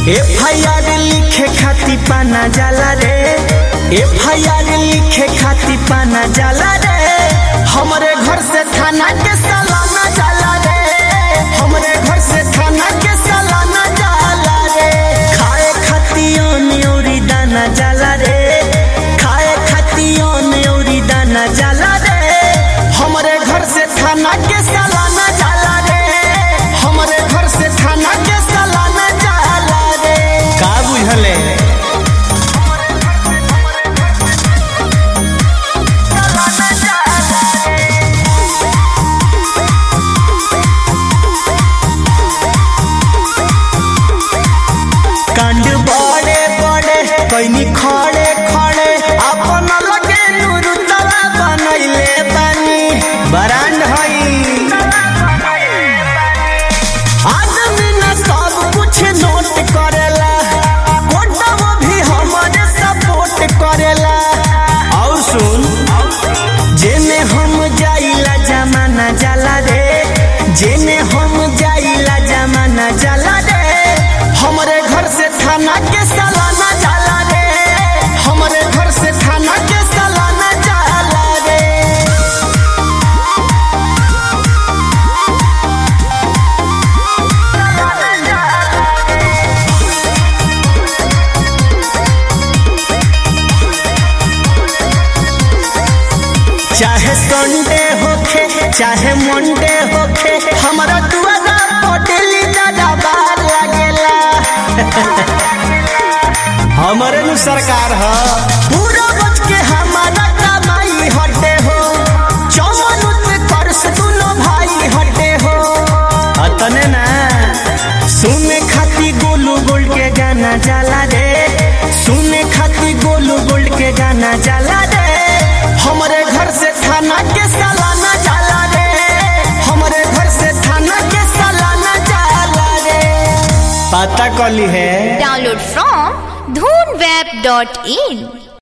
F I R लिखे खाती पाना जाला रे एफ आई आर लिखे खाती पाना जाला रे हमरे घर से थाना के सालाना जाला रे हमरे घर से थाना के सालाना जाला रे खाए खाती न्योरी दाना जाला रे खाए खाती न्योरी दाना जाला रे हमरे घर से थाना के सालाना जाला रे हमरे घर से थाना के सालाना जाला रे का बुझले कांड बड़े बड़े कैनी खड़े खड़े अपन लगे नूर तला बनैले बानी बरांड हई आदमी न सब कुछ नोट करेला कोटवा भी हमारे सपोर्ट करेला और सुन जेने हम जाइला जमाना जाला रे जेने हम जाइला जमाना जाला रे हमरे घर से थाना के सालाना जाला रे हमरे घर से थाना के सालाना जाला रे चाहे संडे होखे चाहे मंडे होखे हमारा दुआरा पटेली दादा बार लागेला हमारे नु सरकार ह पूरा बच के हमारा कमाई हटे हो चौवन पे कर से दुनो भाई हटे हो अतने ना सुने खाती गोलू गोल्ड के गाना जाला रे सुने खाती गोलू गोल्ड के गाना जाला रे हमरे घर से थाना के सालाना जाला रे हमरे घर से थाना के सालाना जाला रे पता कली है Download from dhoonweb.in